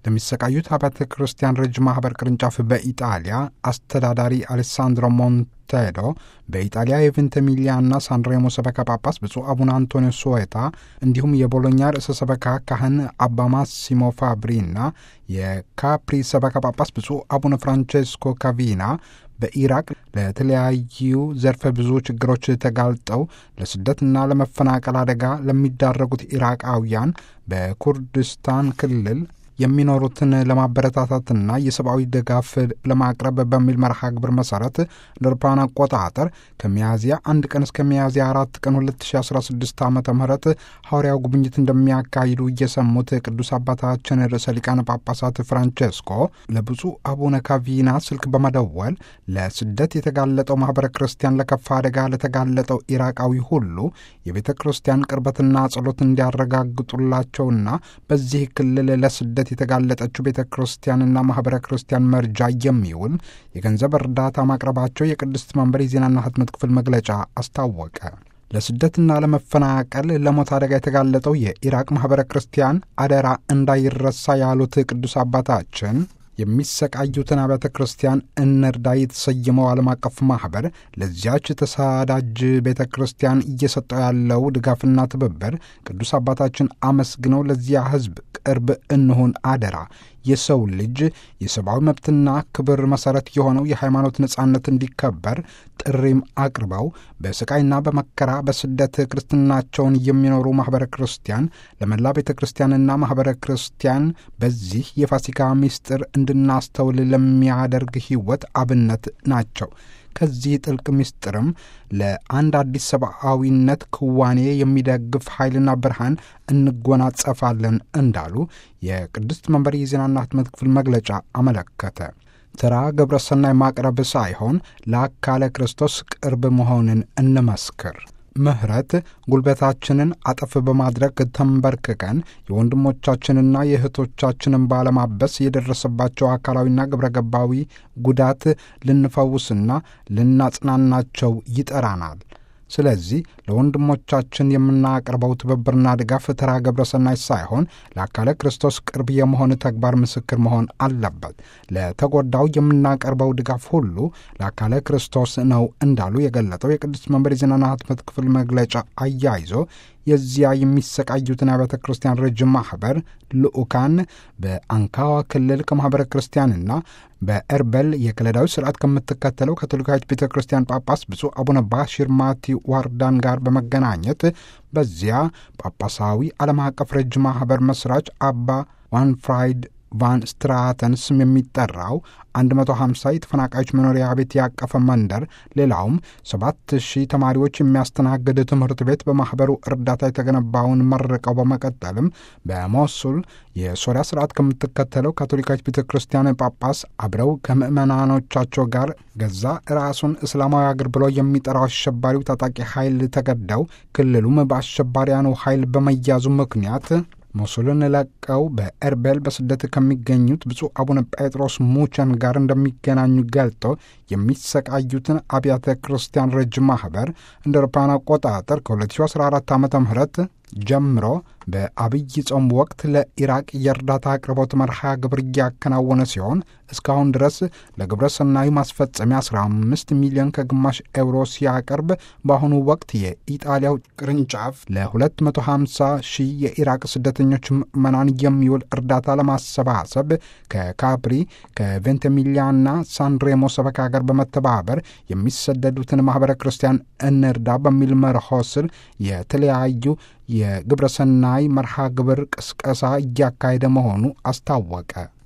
ለሚሰቃዩት አብያተ ክርስቲያን ረጅም ማኅበር ቅርንጫፍ በኢጣሊያ አስተዳዳሪ አሌሳንድሮ ሞንቴዶ በኢጣሊያ የቬንተሚሊያና ሳንሬሞ ሰበካ ጳጳስ ብፁዕ አቡነ አንቶኒዮ ሶዌታ እንዲሁም የቦሎኛ ርዕሰ ሰበካ ካህን አባ ማሲሞ ፋብሪና የካፕሪ ሰበካ ጳጳስ ብፁዕ አቡነ ፍራንቼስኮ ካቪና በኢራቅ ለተለያዩ ዘርፈ ብዙ ችግሮች ተጋልጠው ለስደትና ለመፈናቀል አደጋ ለሚዳረጉት ኢራቃውያን በኩርድስታን ክልል የሚኖሩትን ለማበረታታትና የሰብአዊ ድጋፍ ለማቅረብ በሚል መርሃ ግብር መሰረት ለአውሮፓውያን አቆጣጠር ከሚያዝያ አንድ ቀን እስከ ሚያዝያ አራት ቀን 2016 ዓ ም ሐዋርያው ጉብኝት እንደሚያካሂዱ እየሰሙት ቅዱስ አባታችን ርዕሰ ሊቃነ ጳጳሳት ፍራንቼስኮ ለብፁዕ አቡነ ካቪና ስልክ በመደወል ለስደት የተጋለጠው ማኅበረ ክርስቲያን ለከፋ አደጋ ለተጋለጠው ኢራቃዊ ሁሉ የቤተ ክርስቲያን ቅርበትና ጸሎት እንዲያረጋግጡላቸውና በዚህ ክልል ለስደት የተጋለጠችው ቤተ ክርስቲያንና ማኅበረ ክርስቲያን መርጃ የሚውል የገንዘብ እርዳታ ማቅረባቸው የቅድስት መንበር የዜናና ሕትመት ክፍል መግለጫ አስታወቀ። ለስደትና ለመፈናቀል ለሞት አደጋ የተጋለጠው የኢራቅ ማኅበረ ክርስቲያን አደራ እንዳይረሳ ያሉት ቅዱስ አባታችን የሚሰቃዩትን አብያተ ክርስቲያን እንርዳ የተሰየመው ዓለም አቀፍ ማኅበር ለዚያች ተሳዳጅ ቤተ ክርስቲያን እየሰጠው ያለው ድጋፍና ትብብር ቅዱስ አባታችን አመስግነው ለዚያ ሕዝብ ቅርብ እንሆን አደራ የሰው ልጅ የሰብአዊ መብትና ክብር መሠረት የሆነው የሃይማኖት ነጻነት እንዲከበር ጥሪም አቅርበው በስቃይና በመከራ በስደት ክርስትናቸውን የሚኖሩ ማኅበረ ክርስቲያን ለመላ ቤተ ክርስቲያንና ማኅበረ ክርስቲያን በዚህ የፋሲካ ምስጢር እንድናስተውል ለሚያደርግ ሕይወት አብነት ናቸው። ከዚህ ጥልቅ ምስጢርም ለአንድ አዲስ ሰብአዊነት ክዋኔ የሚደግፍ ኃይልና ብርሃን እንጎናጸፋለን እንዳሉ የቅድስት መንበር የዜናና ሕትመት ክፍል መግለጫ አመለከተ። ተራ ግብረሰናይ ማቅረብ ሳይሆን ለአካለ ክርስቶስ ቅርብ መሆንን እንመስክር። ምሕረት ጉልበታችንን አጠፍ በማድረግ ተንበርክከን የወንድሞቻችንና የእህቶቻችንን ባለማበስ የደረሰባቸው አካላዊና ግብረ ገባዊ ጉዳት ልንፈውስና ልናጽናናቸው ይጠራናል። ስለዚህ ለወንድሞቻችን የምናቀርበው ትብብርና ድጋፍ ተራ ግብረሰናይ ሳይሆን ለአካለ ክርስቶስ ቅርብ የመሆን ተግባር ምስክር መሆን አለበት። ለተጎዳው የምናቀርበው ድጋፍ ሁሉ ለአካለ ክርስቶስ ነው እንዳሉ የገለጠው የቅዱስ መንበር የዜናና ሕትመት ክፍል መግለጫ አያይዞ የዚያ የሚሰቃዩትን አብያተ ክርስቲያን ረጅም ማኅበር ልዑካን በአንካዋ ክልል ከማኅበረ ክርስቲያንና በኤርበል የክለዳዊ ስርዓት ከምትከተለው ካቶሊካዊት ቤተ ክርስቲያን ጳጳስ ብፁዕ አቡነ ባሺር ማቲ ዋርዳን ጋር በመገናኘት በዚያ ጳጳሳዊ ዓለም አቀፍ ረጅም ማኅበር መስራች አባ ዋንፍራይድ ቫን ስትራተን ስም የሚጠራው 150 የተፈናቃዮች መኖሪያ ቤት ያቀፈ መንደር፣ ሌላውም 7000 ተማሪዎች የሚያስተናግድ ትምህርት ቤት በማኅበሩ እርዳታ የተገነባውን መርቀው በመቀጠልም በሞሱል የሶሪያ ስርዓት ከምትከተለው ካቶሊካዊት ቤተ ክርስቲያን ጳጳስ አብረው ከምዕመናኖቻቸው ጋር ገዛ ራሱን እስላማዊ አገር ብሎ የሚጠራው አሸባሪው ታጣቂ ኃይል ተገደው ክልሉም በአሸባሪያኑ ኃይል በመያዙ ምክንያት ሞሱልን ለቀው በኤርቤል በስደት ከሚገኙት ብፁዕ አቡነ ጴጥሮስ ሙቸን ጋር እንደሚገናኙ ገልጦ የሚሰቃዩትን አብያተ ክርስቲያን ረጅም ማኅበር እንደ አውሮፓውያን አቆጣጠር ከ2014 ዓ ም ጀምሮ በአብይ ጾም ወቅት ለኢራቅ የእርዳታ አቅርቦት መርሃ ግብር እያከናወነ ሲሆን እስካሁን ድረስ ለግብረ ሰናዩ ማስፈጸሚያ 15 ሚሊዮን ከግማሽ ኤውሮ ሲያቀርብ በአሁኑ ወቅት የኢጣሊያው ቅርንጫፍ ለ250 ሺህ የኢራቅ ስደተኞች ምዕመናን የሚውል እርዳታ ለማሰባሰብ ከካፕሪ ከቬንተሚሊያና ሳንሬሞ ሰበካ ጋር በመተባበር የሚሰደዱትን ማኅበረ ክርስቲያን እንርዳ በሚል መርሆ ስር የተለያዩ የግብረ ሰናይ መርሃ ግብር ቅስቀሳ እያካሄደ መሆኑ አስታወቀ።